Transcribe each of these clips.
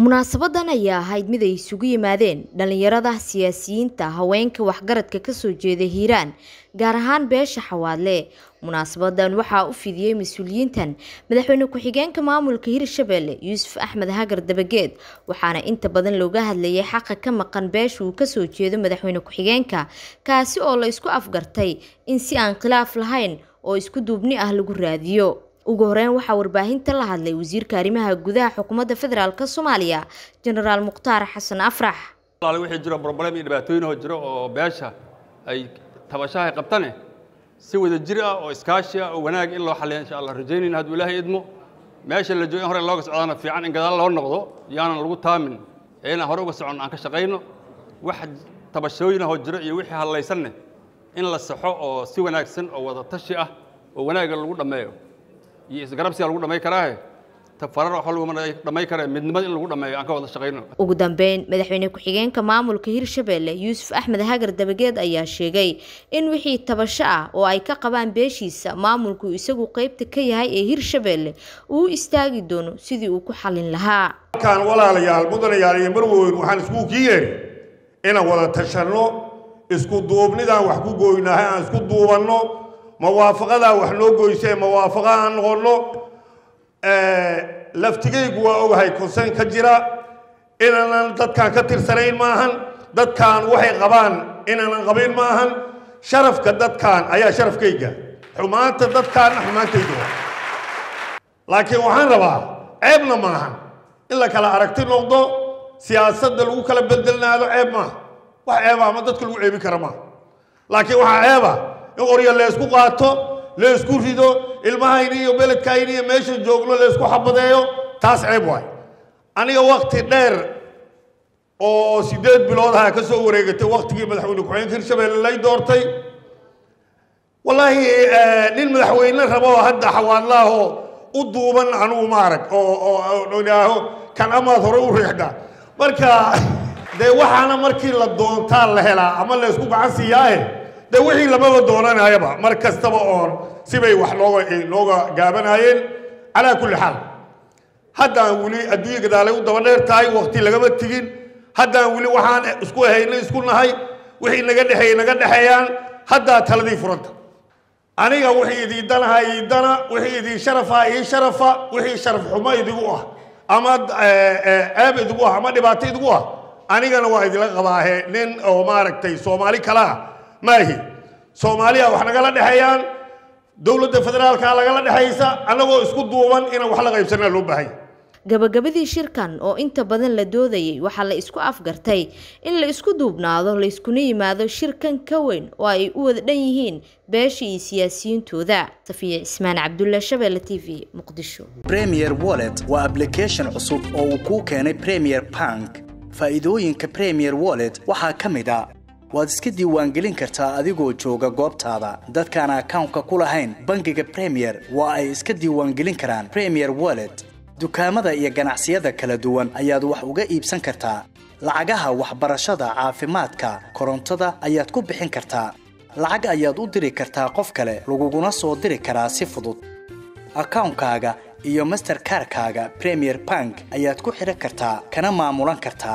munaasabadan ayaa ahayd mid ay isugu yimaadeen dhallinyarada siyaasiyiinta haweenka waxgaradka kasoo jeeda hiiraan gaar ahaan beesha xawaadle munaasabadan waxaa u fidiyey mas-uuliyiintan madaxweyne ku-xigeenka maamulka hirshabelle yuusuf axmed hagar dabageed waxaana inta badan looga hadlayay xaqa ka maqan beesha uu kasoo jeedo madaxweyne ku-xigeenka kaasi oo la isku afgartay in si aan khilaaf lahayn oo isku duubni ah lagu raadiyo ugu horeyn waxaa warbaahinta la hadlay wasiirka arrimaha gudaha xukuumadda federaalk soomaaliya jenaraal mukhtaar xasan afrax wixii jiro broblem iyo dhibaatooyinoo jiro oo beesha ay tabashaha ay qabtane si wada jir ah oo iskaashi ah oo wanaag in loo xalliya insha allah rajaynayna hadduu ilaahay idmo meesha la joogo in hore looga socdaana fiican in gadaal loo noqdo yaanan lagu taamin ee inaan hore uga socon aan ka shaqayno wax tabashooyinahoo jiro iyo wixii hadlaysanne in la saxo oo si wanaagsan oo wada tashi ah oo wanaagga lagu dhammeeyo iyo isgarabsiga lagu dhamay karaahe tafarar wax laguma dhamay karee midnimada in lagu dhammeeyo aan ka wada shaqayno ugu dambeyn madaxweyne ku-xigeenka maamulka hirshabelle yuusuf axmed hagar dabageed ayaa sheegay in wixii tabasho ah oo ay ka qabaan beeshiisa maamulku isagu qeybta ka yahay ee hirshabelle uu istaagi doono sidii uu ku xallin lahaa halkaan walaalayaal mudanayaal iyo marweyn waxaan isku kii yeeri inaan wada tashanno isku duubnidaan wax ku gooynahay aan isku duubanno mawaafaqadaa wax noo goysee mawaafaqa aan noqonno laftigaygu waa ogahay konsen ka jira inaanan dadkaan ka tirsanayn maahan dadkaan waxay qabaan inaanan qabin maahan sharafka dadkaan ayaa sharafkayga xumaanta dadkaanna xumaantaydu laakiin waxaan rabaa ceebna maahan in la kala aragti noqdo siyaasadda lagu kala bedelnaado ceeb maaha wax ceeba ama dadka lagu ceebin kara maaha laakiin waxaa ceeba in qoryo leysku qaato leysku rido ilmahayni iyo beledkayni iyo meesha joogno leysku xabadeeyo taas ceeb waay aniga wakti dheer oo siddeed bilood aha ka soo wareegatay waktigii madaxweyne ku-xigeenka hirshabelle lay doortay wallaahi nin madaxweyne rabo hadda xawaadlaahoo u duuban anugu maarag oo idhaaho kan amaad hore u riixda marka dee waxaana markii la doontaa la helaa ama laysku gacan siiyaahe de wixii lamaba doonanayaba mar kastaba oon sibay wax nooga nooga gaabanaayeen calaa kulli xaal haddaan weli adduunya gadaalay u daba dheer tahay wakti lagama tegin haddaan weli waxaan isku hayna isku nahay wixii naga dhexeeyey naga dhexeeyaan haddaa taladii furanta aniga wixii idii danaha ii dana wixii idii sharafa ii sharafa wixii sharaf xumo idigu ah ama ceeb idigu ah ama dhibaato idigu ah anigana waa idila qabaahe nin oo maaragtay soomaali kala ah maahi soomaaliya wax nagala dhexeeyaan dowladda federaalka lagala dhexaysa annagoo isku duuban inaan wax la qaybsanaa loo baahanya gabagabadii shirkan oo inta badan la doodayay waxaa la isku afgartay in la isku duubnaado la iskuna yimaado shirkan ka weyn oo ay u wada dhan yihiin beesha iyo siyaasiyiintooda safiya cismaan cabdulla shabeelle t v muqdisho premier wallet waa ablication cusub oo uu kuu keenay premier bank faa'iidooyinka premier wallet waxaa ka mid a waad iska diiwaangelin kartaa adigoo jooga goobtaada dadkaan akawnka ku lahayn bangiga premier waa ay iska diiwaangelin karaan premier wallet dukaamada iyo ganacsiyada kala duwan ayaad wax uga iibsan kartaa lacagaha waxbarashada caafimaadka korontada ayaad ku bixin kartaa lacag ayaad u diri kartaa qof kale laguguna soo diri karaa si fudud akawnkaaga iyo masterkarkaaga premier bank ayaad ku xidhan kartaa kana maamulan kartaa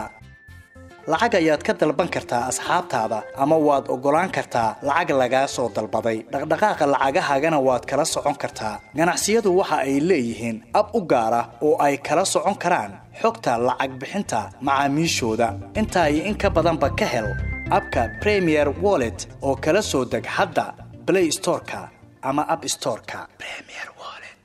lacag ayaad ka dalban kartaa asxaabtaada ama waad oggolaan kartaa lacag lagaa soo dalbaday dhaqdhaqaaqa lacagahaagana waad kala socon kartaa ganacsiyadu waxa ay leeyihiin ab u gaar ah oo ay kala socon karaan xogta lacag bixinta macaamiishooda intaa iyo in ka badanba ka hel abka premier wallet oo kala soo deg hadda blay storeka ama ab storeka